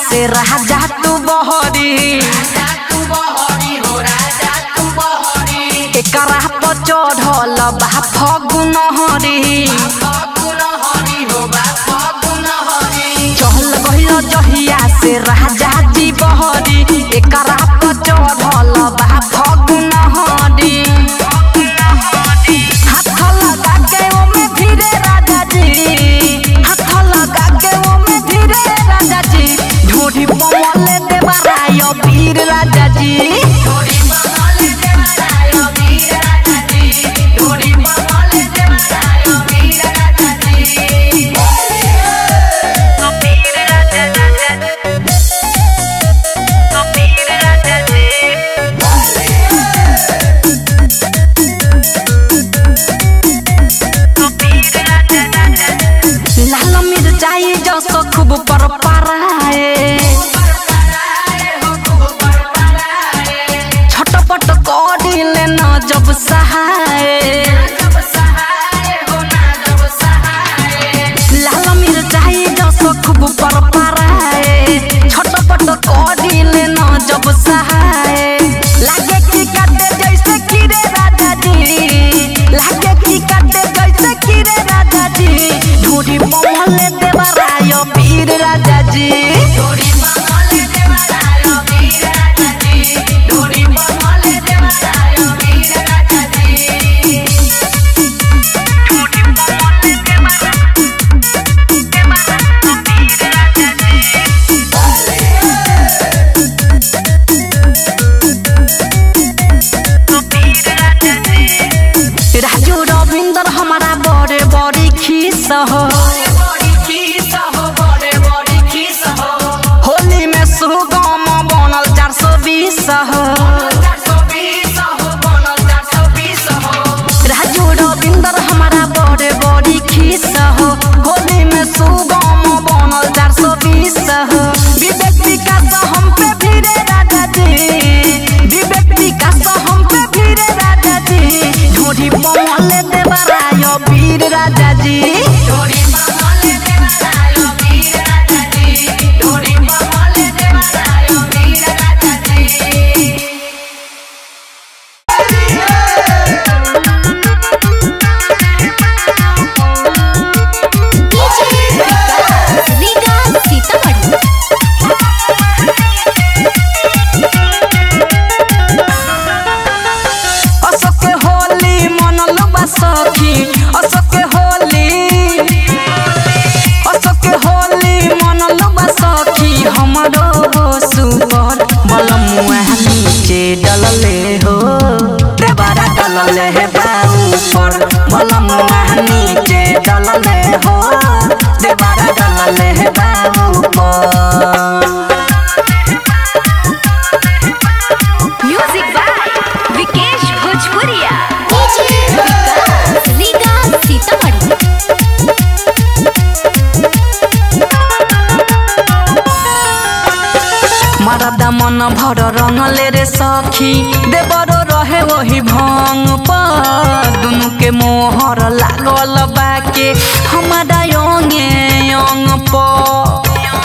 से राजा तू बहरी एकरा पर चढ़ल बा फगुन हरी चहल गइल जहिया से राजा जी बहरी एकरा पर चढ़ल बा फगुन हरी हाथ लगा के ओमे धीरे राजा जी हाथ लगा के ओमे धीरे राजा जी ढोढ़ी पमले देवराय वीर राजा जी लाल मिर्चाई जसो खूब पर पराए छटपट करिले न जब सहाय लाल मिर्चाई जसो खूब पर पराए छटपट करिले न जब सहाय लागे कि काटे जैसे कीड़े राजा जी लागे कि काटे जैसे कीड़े राजा जी ढूढ़ी पमले देवराय वीर राजा जी राजू रविंदर हमारा बड़े बड़ी खीस हो होली में सुगम बनल चार सौ बीस हो राजू रविंदर हमारा बड़े बड़ी खीस हो होली में सुगम बनल चार सौ बीस हो विवेक विकास हम पे फिरे राजा जी विवेक विकास हम पे फिरे राजा जी ढूढ़ी पमले देवराय वीर राजा जी अशोक होली मनल बा सखी अशोक होली अशोक होली मनल बा सखी हमरो सुपर बलमुआ नीचे डलले हो देवरा डलले है बाऊ पर बलमुआ नीचे डलले हो देवरा डलले है बाऊ पर म्यूजिक बाय विकेश भोजपुरिया विकास लीगा सीतामढ़ी मरदा मन भर रंगले रे सखी देवरो रहे वही भंग पर दुनु के मोहर लागल बाके हमारा योंगे योंग पर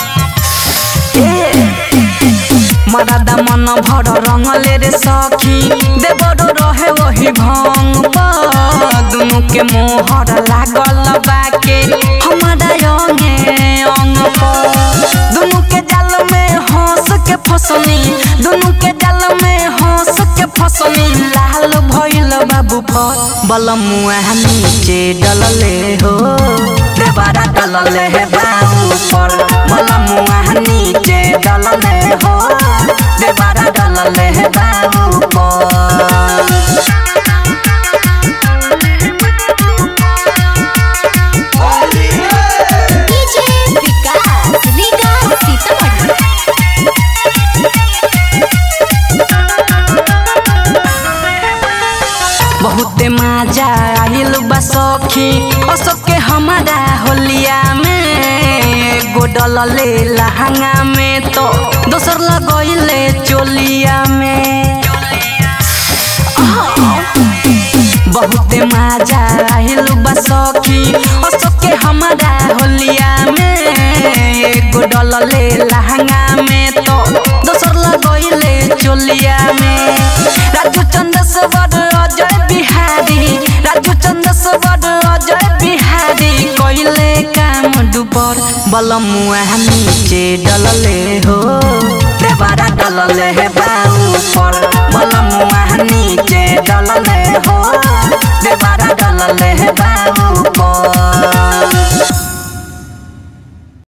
मरदा मन भर रंगले रे सखी देवरो रहे वही भंग पर दुनु के मोहर लागल बाके हमारा योंगे योंग पर दुनु के जाल में हंस के फसनी दुनु के जाल में हंस के फसनी लाल भइल बाबू पर बलमुआ नीचे डलले हो देवरा डलले है बाबू पर बलमुआ नीचे डलले हो देवरा डलले है बाबू पर डीजे विकास लीगा सीतामढ़ी बहुते मजा आइल बा सखी अशोक के हमारा होलिया में गोडल ले लहंगा में तो दोसर लगैले चोलिया में बहुते मजा आइल बा सखी अशोक के हमारा होलिया में एगो डलले लहंगा में तो दोसर लगैले चोलिया में राजू चंद्रश्वर अजय बिहारी राजू चंद्रश्वर अजय बिहारी कइले काम दुबर बलमुआ नीचे डलले हो देवरा डलले है बाऊ पर बलमुआ नीचे डलले हो